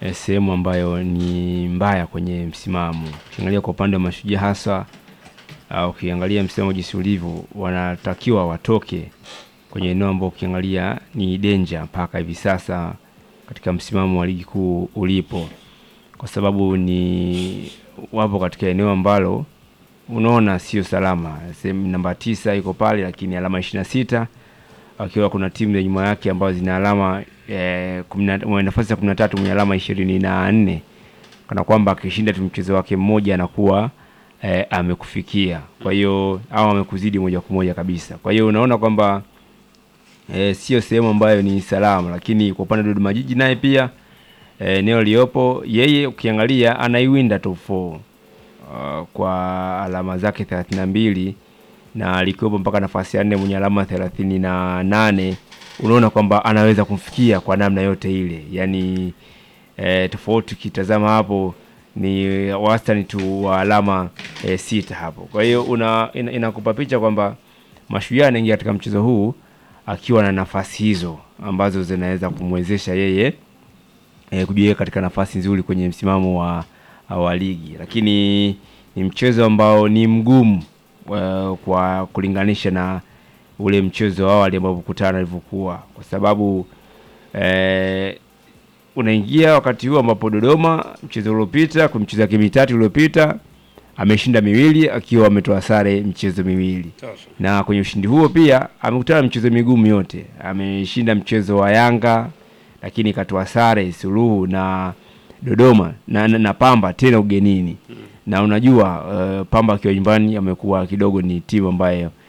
eh, sehemu ambayo ni mbaya kwenye msimamo. Ukiangalia kwa upande wa Mashujaa hasa uh, ukiangalia msimamo jinsi ulivyo, wanatakiwa watoke kwenye eneo ambao ukiangalia ni danger mpaka hivi sasa katika msimamo wa ligi kuu ulipo, kwa sababu ni wapo katika eneo ambalo unaona sio salama. Sehemu namba tisa iko pale, lakini alama ishirini na sita akiwa kuna timu za nyuma yake ambazo zina alama eh, kumi na- mwenye nafasi ya kumi na tatu mwenye alama ishirini na nne kana kwamba akishinda tu mchezo wake mmoja anakuwa eh, amekufikia, kwa hiyo au amekuzidi moja kwa moja kabisa. Kwa hiyo unaona kwamba eh, sio sehemu ambayo ni salama, lakini kwa upande wa Dodoma Jiji naye pia eh, eneo liyopo yeye ukiangalia anaiwinda top 4 uh, kwa alama zake 32 na alikuwepo mpaka nafasi ya nne mwenye alama thelathini na nane unaona kwamba anaweza kumfikia kwa namna yote ile yani eh, tofauti ukitazama hapo ni wastani tu wa alama eh, sita hapo kwa hiyo una ina- inakupa picha kwamba mashujaa anaingia katika mchezo huu akiwa na nafasi hizo ambazo zinaweza kumwezesha yeye eh, kujiweka katika nafasi nzuri kwenye msimamo wa, wa ligi, lakini ni mchezo ambao ni mgumu uh, kwa kulinganisha na ule mchezo wa awali ambao kukutana ilivyokuwa, kwa sababu eh, unaingia wakati huu ambapo Dodoma mchezo uliopita kwa michezo yake mitatu iliyopita ameshinda miwili akiwa ametoa sare michezo miwili Sasa. na kwenye ushindi huo pia amekutana na michezo migumu yote. Ameshinda mchezo wa Yanga lakini katoa sare suluhu na Dodoma na, na, na Pamba tena ugenini na unajua uh, Pamba akiwa nyumbani amekuwa kidogo ni timu ambayo